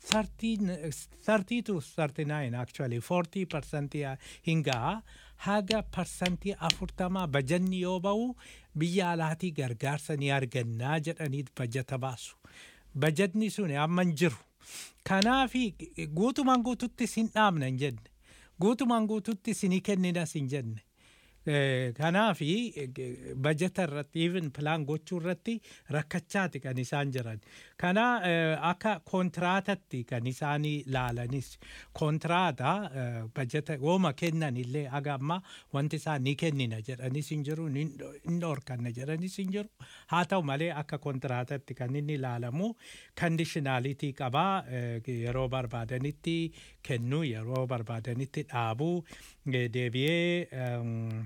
30 to 39 actually 40% hin ga'a haga parsantii afurtamaa bajanni yoo ba'u biyya alaatii gargaarsa ni argannaa jedhaniit bajata baasu. Bajatni sun amma hin jiru. Kanaafi guutumaan guututti sin dhaabna hin jenne. Guutumaan guututti sinii kenninas hin jenne. Kanaafi bajata irratti even pilaan gochuu irratti rakkachaati kan isaan jiran. Kana akka kontiraatatti kan isaan laalanis kontiraata bajata wooma kennan illee haga amma wanti isaan ni kennina jedhanis hin jiru ni dhorkanna jedhanis hin jiru. Haa ta'u malee akka kontiraatatti kan inni ilaalamu kandishinaalitii qabaa yeroo barbaadanitti kennuu yeroo barbaadanitti dhaabuu deebi'ee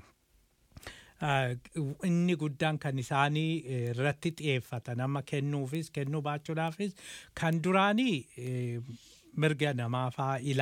inni guddaan kan isaanii irratti xiyyeeffatan amma kennuufis kennuu baachuudhaafis kan duraanii mirga namaa faa ilaalu.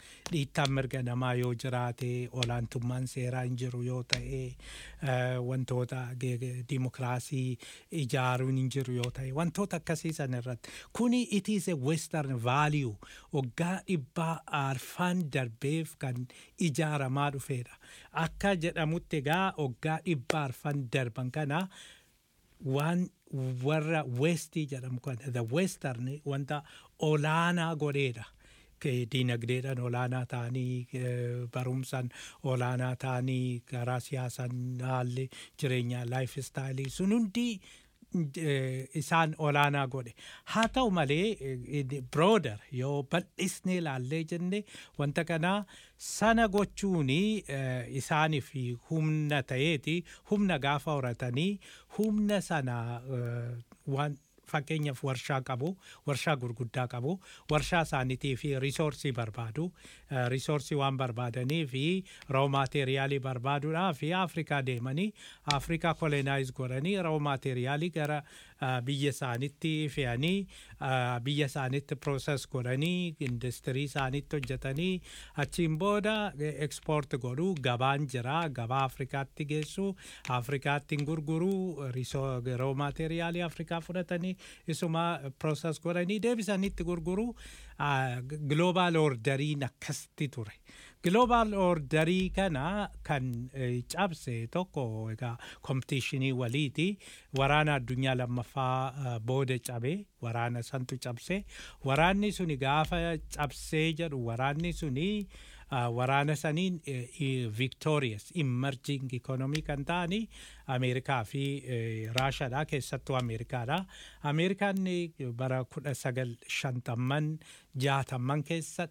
dhiittaan mirga namaa yoo jiraate olaantummaan seeraa hin jiru yoo ta'e eh, wantoota ge- ge- dimokiraasii ijaaruun hin jiru yoo ta'e wantoota akkasii san irratti kuni it is a western value waggaa dhibbaa arfan darbeef kan ijaaramaa dhufeedha akka jedhamutti egaa waggaa dhibbaa arfan darban kana waan warra westii jedhamu kana the western wanta olaanaa godheedha Ke- diinagdeedhaan olaanaa ta'anii eh, barumsaan olaanaa ta'anii karaa siyaasaan haalli jireenyaa laayif istaayilii sun hundi eh, isaan olaanaa godhe haa ta'u malee brooder yoo bal'isnee ilaallee jenne wanta kanaa sana gochuuni eh, isaaniif humna ta'eeti humna gaafa horatanii humna sana eh, waan fakkeenyaaf warshaa qabu warshaa gurguddaa qabu warshaa isaaniitii fi risoorsii barbaadu Eh, risoorsii waan barbaadanii fi roo maateeriyaalii barbaaduudhaa fi afrikaa deemanii afrikaa kolonaayiz godhanii roo maateeriyaalii gara eh, biyya isaanitti fe'anii eh, biyya isaanitti prooses godhanii industirii isaanitti hojjetanii achiin booda ekspoort godhuu gabaan jira gabaa afrikaatti geessu afrikaatti gurguruu risoo- roo maateeriyaalii afrikaa fudhatanii isuma prooses godhanii deebisanitti gurguruu global orderiin akkasitti ture. Global orderii kana kan eh, cabse tokko egaa kompitiishinii waliiti waraana addunyaa lammaffaa eh, booda cabe waraana santu cabse waraanni suni gaafa cabsee jedhu waraanni suni uh, waraana saniin uh, victorious emerging economy kan ta'ani ameerikaa fi uh, raashaadha keessattuu ameerikaadha ameerikaan eh, bara kudha sagal shantamman jaatamman keessa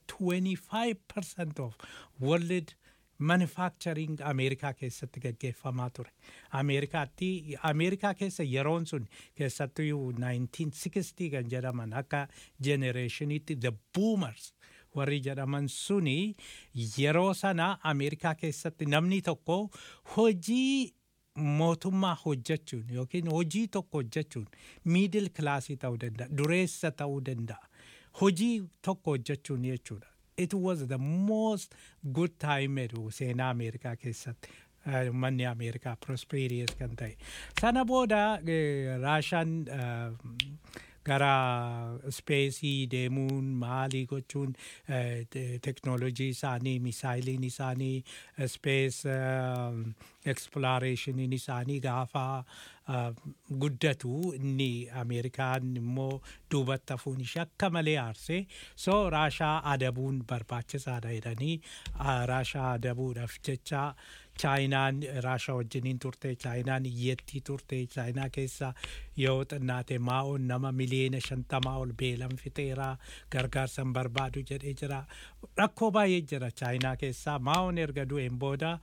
25% of world manufacturing ameerikaa keessatti gaggeeffamaa ture ameerikaatti ameerikaa keessa yeroon sun keessattuu 1960 kan jedhaman akka generationitti the boomers warri jedhaman suni yeroo sana ameerikaa keessatti namni tokko hojii mootummaa hojjechuun yookiin hojii tokko hojjechuun miidil kilaasii ta'uu danda'a dureessa ta'uu danda'a hojii tokko hojjechuun jechuudha. It was the most good time jedhu seenaa Ameerikaa keessatti. eh, Manni Ameerikaa prosperous kan ta'e. Sana booda eh, Raashaan eh, gara speesii deemuun maalii gochuun eh, te- teknoolojii isaanii misaayiliin isaanii spees eksploreeshiniin isaanii gaafa eh, guddatu inni ameerikaan immoo duubatti hafuun ishee akka malee aarsee so raashaa adabuun barbaachisaadha jedhanii ah, raashaa adabuudhaaf jecha chaayinaan raashaa wajjiniin turte chaayinaan iyyattii turte chaayinaa keessa yoo xinnaate maa'oon nama miliyoona shantamaa ol beelan fixeera gargaarsa hin barbaadu jedhee jira rakkoo baay'ee jira chaayinaa keessaa maa'oon erga du'een booda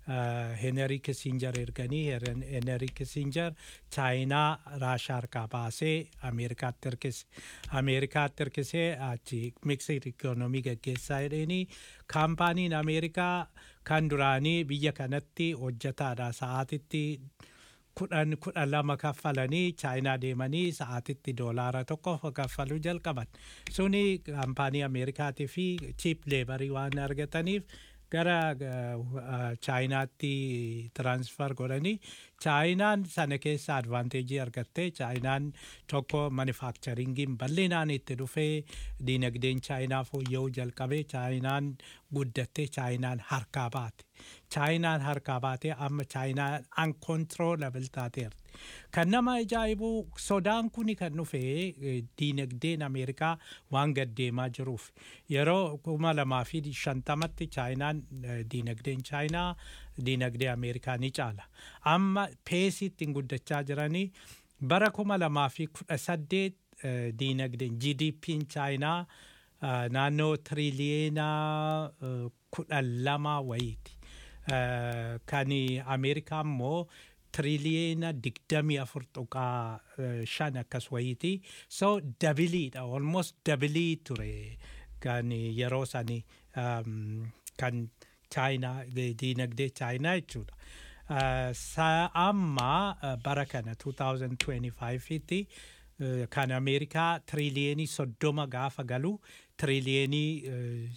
Henry Kissinger erganii Henry Kissinger chaayinaa raashaa harkaa baasee Ameerikaatti hirkise. Ameerikaatti hirkisee achi miksir ikoonomii gaggeessaa jedheenii kaampaaniin Ameerikaa kan duraanii biyya kanatti hojjetaadha sa'aatitti kudhan kudha lama kaffalanii chaayinaa deemanii sa'aatitti doolaara tokko kaffaluu jalqaban suni kaampaanii ameerikaatii fi chiip leebarii waan argataniif gara chaayinaatti tiransfer godhanii chaayinaan sana keessa advaanteejii argattee chaayinaan tokko manufakcharingiin bal'inaan itti dhufee diinagdeen chaayinaa fooyya'uu jalqabee chaayinaan guddattee chaayinaan harkaa baate chaayinaan harkaa baatee amma chaayinaan uncontrollable taateerti. Kan nama ajaa'ibu sodaan kuni kan dhufe diinagdeen Ameerikaa waan gaddeemaa jiruuf yeroo kuma lamaa fi shantamatti chaayinaan diinagdeen chaayinaa diinagdee Ameerikaa ni caala. Amma peesiitti guddachaa jiranii bara kuma lamaa fi kudha saddeet diinagdeen GDP'n chaayinaa naannoo tiriliyeena kudha lama wayiiti. Kan Ameerikaa immoo tiriliyeena digdamii afur tuqaa shan akkas wayiiti. So dabiliidha almost dabilii ture kan yeroo sani kan chaayinaa diinagdee chaayinaa jechuudha. Amma bara kana 2025tti kan Ameerikaa tiriliyenii soddoma gaafa galu tiriliyenii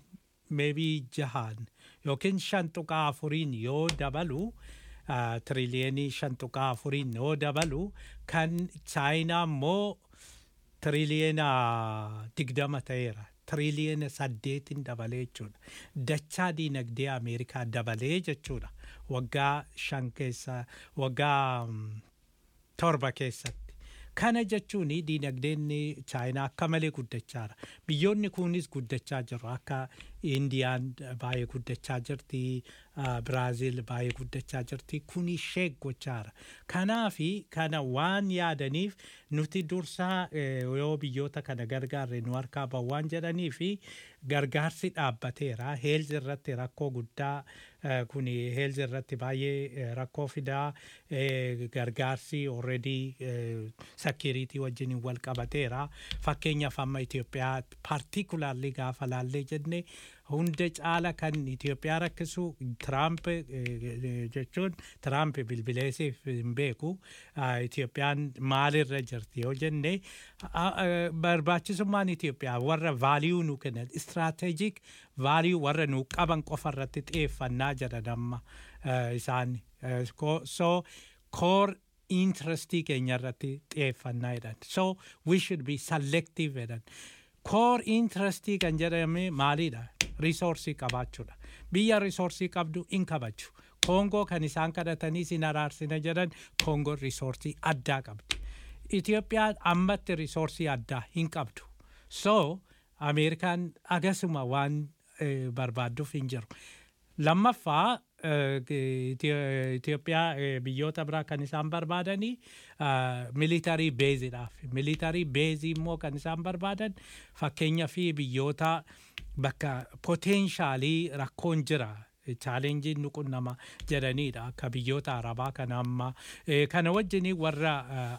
maybe jahaan yookiin shan tuqaa afuriin yoo dabalu ah, tiriliyenii shan tuqaa afuriin yoo dabalu kan chaayinaa immoo tiriliyeena digdama ta'eera. Tiriliyeena saddeetin dabalee jechuudha. Dachaa diinagdee Ameerikaa dabalee jechuudha. Waggaa shan keessa waggaa mm, torba keessatti. Kana jechuun diinagdeen chaayinaa akka malee guddachaara. Biyyoonni kunis guddachaa jiru. Akka Indiyaan baay'ee guddachaa jirti. ah, Biraaziil baay'ee guddachaa jirti. Kun ishee gochaara. Kanaafi kana waan yaadaniif nuti dursaa eh, yoo biyyoota kana gargaarre nu harkaa bahu waan jedhanii fi gargaarsi dhaabbateera. Heelzi irratti rakkoo guddaa eh, kun heelzi irratti baay'ee eh, rakkoo fidaa eh, gargaarsi already sakiriitii wajjin wal qabateera. Fakkeenyaaf amma Itoophiyaa particularly gaafa laallee jenne hunda caala kan Itoophiyaa rakkisu Tiraamp eh, eh, jechuun Tiraamp bilbileesiif hin beeku. Ah, Itoophiyaan maalirra jirti yoo jenne ah, ah, barbaachisummaan Itoophiyaa warra vaaliyuu nu kennan istiraatejik vaaliyuu warra nu qaban qofa irratti xiyyeeffannaa jedhan amma eh, isaan. Eh, ko- So core interestii keenya irratti xiyyeeffannaa jedhan. So we should be selective jedhan. Core interestii kan jedhame maalidha? Risoorsii qabaachuudha. Biyya risoorsii qabdu in kabaju. Koongoo kan isaan kadhatanii sin araarsina jedhan Koongoon risoorsii addaa qabdi. Itoophiyaan ammatti risoorsii addaa hin qabdu. So Ameerikaan agasuma waan eh, barbaadduuf hin jiru. Lammaffaa eh, Itio- Itoophiyaa eh, biyyoota biraa kan isaan barbaadanii militarii beeziidhaaf. Militarii beezii immoo kan isaan barbaadan fakkeenya fi biyyoota bakka poteenshaalii rakkoon jira. chaalenjiin nu qunnama jedhaniidha akka biyyoota arabaa kana amma Eh, kana wajjin warra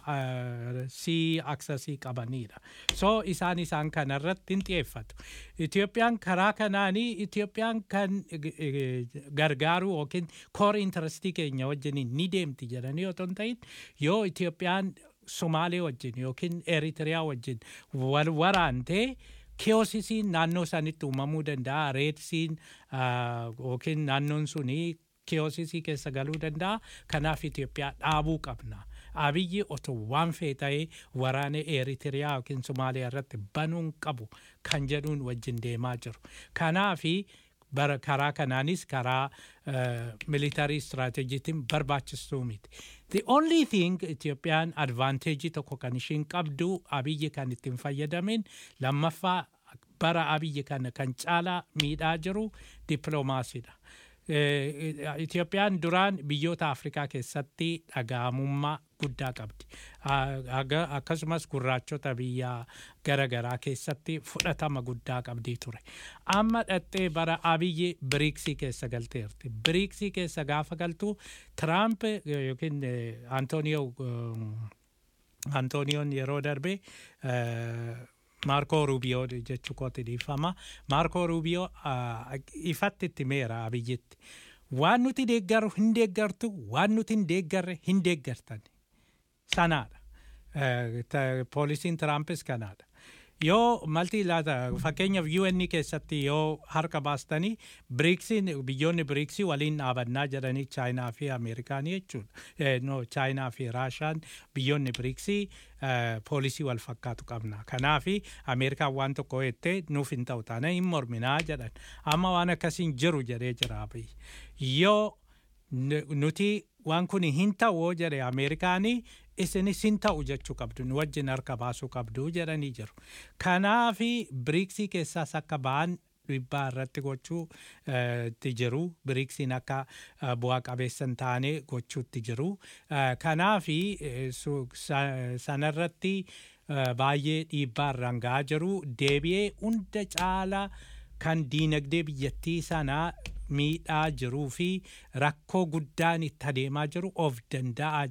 sii aksasii qabaniidha so isaan isaan kanarratti hin xiyyeeffatu Itoophiyaan karaa kanaanii Itoophiyaan kan eh, eh, gargaaruu yookiin koor intarastii keenya wajjin ni deemti jedhanii otoo hin ta'in yoo Itoophiyaan Somaalee wajjin yookiin Eritiriyaa wajjin wal waraantee kiyoosisiin naannoo sanitti uumamuu danda'a reedsiin ah, yookiin naannoon suni kiyoosisii keessa galuu danda'a kanaaf Itoophiyaa dhaabuu qabna. Abiyyi otoo waan fee ta'ee waraana Eritiriyaa yookiin Somaaliyaa irratti banuun qabu kan jedhuun wajjin deemaa jiru. Kanaafi bara karaa kanaanis karaa militarii istiraatejiitiin barbaachistuu miti. The only thing Itoophiyaan advanteejii tokko kan ishiin qabdu abiyyi kan ittiin fayyadamin lammaffaa bara abiyyi kana kan caalaa miidhaa jiru dippiloomaasiidha. Eh, Itoophiyaan duraan biyyoota Afrikaa keessatti dhaga'amummaa guddaa qabdi. Ah, aga- Akkasumas gurraachota biyya garaagaraa keessatti fudhatama guddaa qabdii ture. Amma dhattee bara abiyyi biriiksii keessa galteerti. Biriiksii keessa gaafa galtu Tiraamp eh, yookiin eh, Antooniyoo Antooniyoon yeroo darbe eh, Maarkoo Ruubiyoo jechuu kooti dhiifama. Maarkoo Ruubiyoo ah, ifatti itti meera abiyyitti. Waan nuti deeggaru hin deeggartu, waan nuti hin deeggarre hin deeggartan. Sanaadha. Eh, ta- Poolisiin Tiraampis kanaadha. Yoo malti laata fakkeenyaaf UN keessatti yoo harka baastanii biriiksiin biyyoonni biriiksii waliin dhaabannaa jedhanii chaayinaa fi ameerikaanii jechuudha. Eh, No chaayinaa fi raashaan biyyoonni biriiksii eh, poolisii wal fakkaatu qabna. Kanaafi ameerikaan waan tokko jettee nuuf hin ta'u taana hin morminaa jedhan. Amma waan akkasiin jiru jedhee jira abiyyi. Yoo nu- nuti waan kun hin ta'u jedhe ameerikaanii isinis hin ta'u jechuu qabdu nu wajjin harka baasuu qabdu jedhanii jiru. Kanaafi biriiksii keessaas akka ba'an dhiibbaa irratti gochuu eh, itti jiru biriiksiin akka eh, bu'aa qabeessa hin taane gochuutti jiru. Eh, Kanaafi eh, su- sa- sanarratti eh, baay'ee dhiibbaa irraan ga'aa jiru deebi'ee hunda caalaa kan diinagdee biyyattii sanaa miidhaa jiruu fi rakkoo guddaan itti adeemaa jiru of danda'aa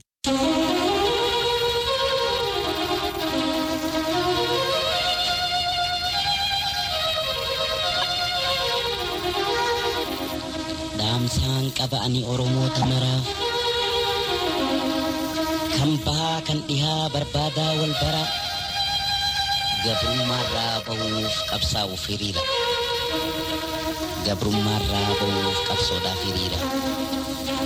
dhaamsaan qaba ani oromoota maraaf kan bahaa kan dhihaa barbaadaa wal bara gabrummaarraa bahuuf qabsaa'uuf hiriira gabrummaarraa ba'uuf qabsoodhaaf hiriira.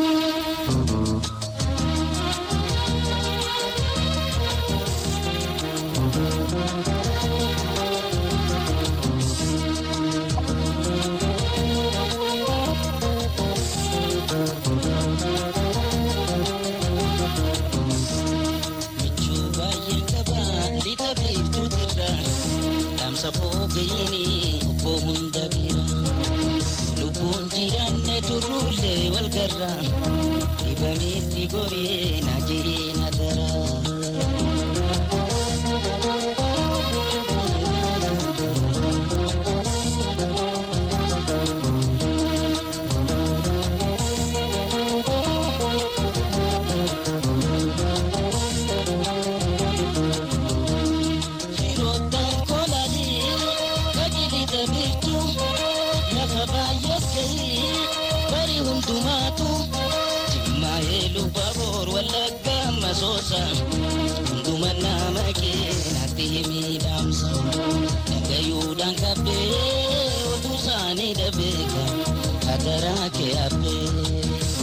Michuu baay'een qabaa lixa beektuutirra dhaamsa foogayini obbo hunda bira lubbuun jiraanne turruullee wal garra dhibameetti goree na jiree na dara. Firoottan kolanii qajeelita beektu lafa baay'ees gahii bari hundumaatu jimmaa'ee lubbaa boor wallagga masoosa hunduma nama keenatti miidhamsa dhagayuudhaan qabbee oduu isaanii dhabeeka hadaraa kee habbee.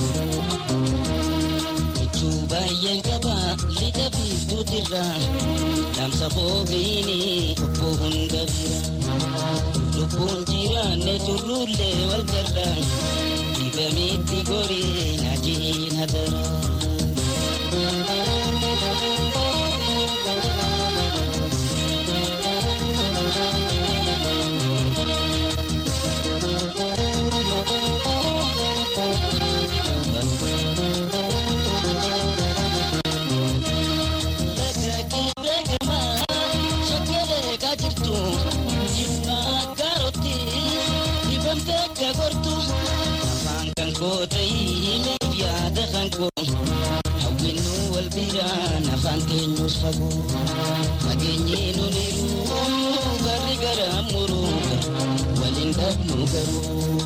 Michuu baay'een qaba lixa biiftuutirra dhaamsa foogayini obbo hunda bira lubbuun jiraanne turruullee wal garra dhibameetti goree na jiina dara. afaan keenyus fagoo fageenyee nuniru garri gara muruu waliin dhabnu garuu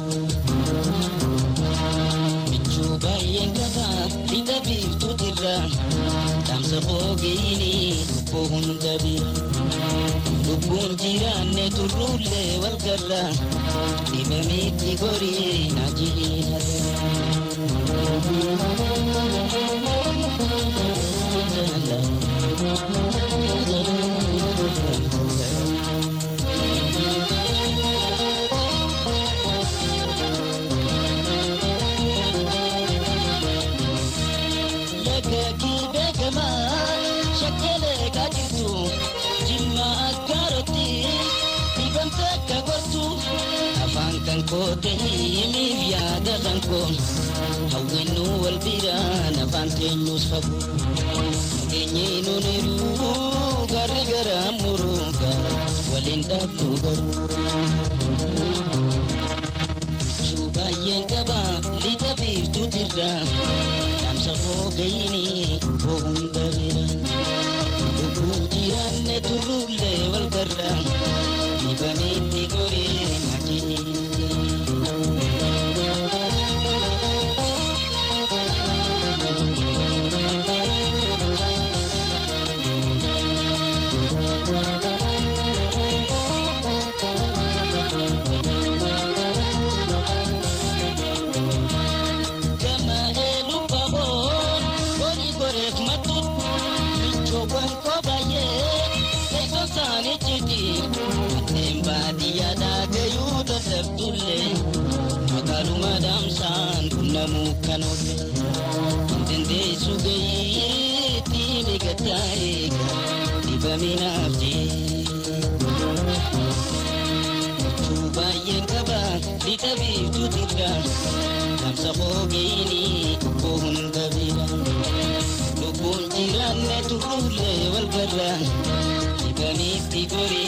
michuu baay'een qaba lixa biiftuutirra dhaamsa foogeyini lubbuu hunda bira lubbuun jiraanne turruullee wal garra dhibameetti gorii na Lagakii beekamaa shakkeelee kaajirtu jimma akkaarotti dhibamte akka gortu afaan kan koote himiif yaada kan koon hawwinnu wal biraan afaan keenyus fagoo nageenyee nuniru garri gara muruuga waliin dhabnu garuu baay'een qaba lixa biiftuutirra dhaamsa foogayini hunda bira lubbuun jiraanne turruullee wal garra dhibameetti goree Gama elu baboon horii goreef matut michoowwan koo baay'ee teessoo isaanii citi ateen baadiyyaa dhaagayuu dadhabdullee magaaluma daamsaan qunnamuu kan oolle dandeessu gayii tiimi gaddaa eega dhibaminaaf jee. baay'een qaba lixa biiftuutirra dhaamsa foogeyini lubbuu hunda bira lubbuun jiraanne turruullee wal garra dhibaniitti gorii